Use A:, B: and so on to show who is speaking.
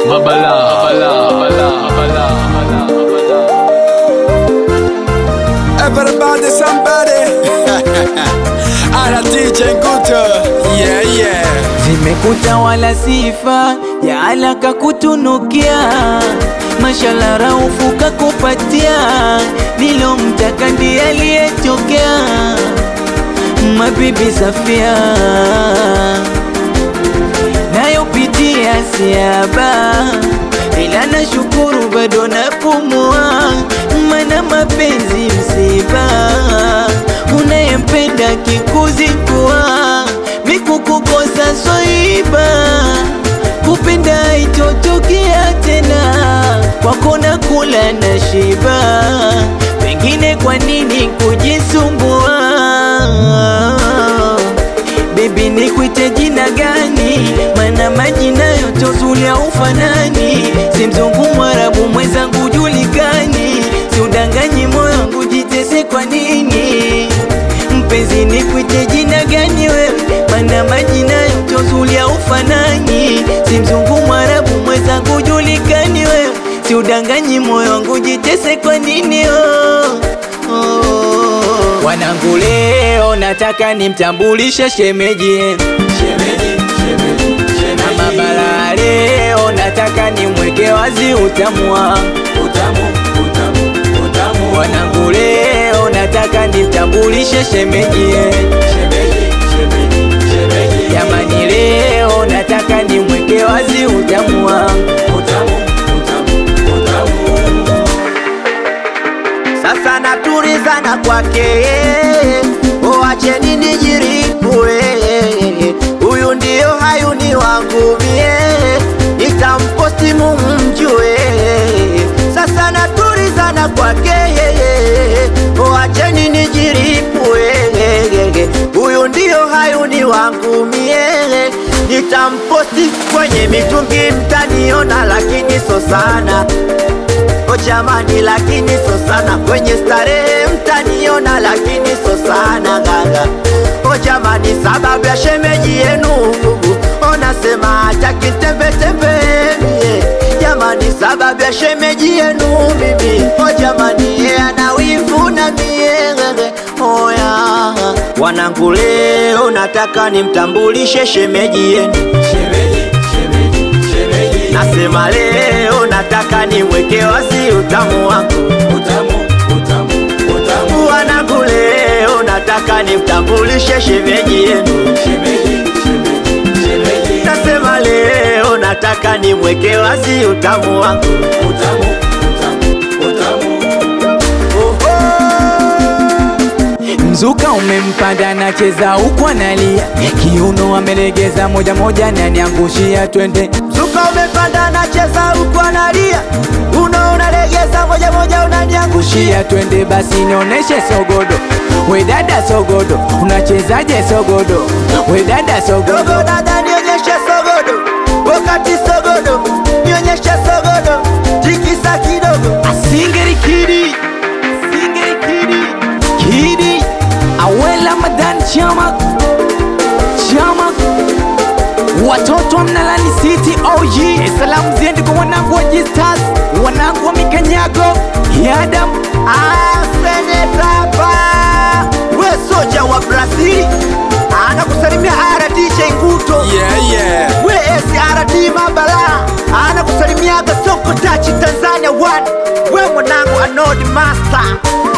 A: Mabala, mabala, mabala, mabala, mabala, mabala.
B: Everybody, somebody. Ana DJ Nguto. Yeah, yeah.
C: zimekuta wala sifa ya alaka kutunukia mashala raufu kakupatia nilomtaka ndiye aliyetokea mabibi Safia nayopitia siaba ila nashukuru bado napumua mana mapenzi msiba unayempenda kikuzingua mikukukosa soiba kupenda itotokea tena kwako na kula na shiba pengine kwa nini kujisumbua Baby nikuite jina gani? Mana majina yote uzuri ufanani, si mzungu mwarabu mwenzangu julikani, si udanganyi moyo wangu jitese kwa nini? Mpenzi nikuite jina gani wewe? Mana majina yote uzuri ufanani, si mzungu mwarabu mwenzangu julikani wewe, si udanganyi moyo wangu jitese kwa nini? oh, oh. Wanangu leo nataka nimtambulishe shemeji yenu na mabala leo nataka nimweke wazi utamu wangu Wanangu leo nataka nimtambulishe shemeji yenu Jamani leo nataka nimweke wazi utamu wangu
D: Sasa naturizana kwake, oacheni nijiripue. Huyu ndio hayuni wangu mie, nitamposti mumjue. Sasa naturizana kwake, oacheni nijiripue. Huyu ndio hayuni wangu mie, nitamposti kwenye mitungi, mtaniona lakini so sana O jamani, lakini so sana kwenye starehe mtaniona, lakini so sana gaga. O jamani, sababu ya shemeji yenu onasema hataki tembe tembe mie. Jamani, sababu ya shemeji yenu mimi. O jamani, yeye ana wivu na mie oya. Wanangu, leo nataka nimtambulishe shemeji yenu Nasema leo nataka niweke wazi utamu wangu wanangu, leo nataka nimtambulishe shemeji yenu. Nasema leo nataka nimweke wazi utamu wangu
C: Mzuka umempanda nacheza huku analia, kiuno amelegeza moja moja, naniangushia twende
D: Zuka umepanda nacheza huku analia, uno unalegeza moja moja unaniangusha
C: shia twende basi nioneshe sogodo we dada sogodo unachezaje sogodo we dada sogodo
D: dogo dada, nionyeshe sogodo, wakati sogodo, nionyeshe sogodo, tikisa kidogo
C: asingeri kidi singeri kidi kidi awela madan chama chama watoto wa mnalani city og salamu ziende kwa wanangu wa jistas wanangu wa mikanyago yadam
D: Ah, senetapa we soja wa Brazil anakusalimia RDJ Nguto
B: Yeah, yeah.
D: we SRD Mabala anakusalimiaga Soko Tachi Tanzania one we mwanangu Anodi Master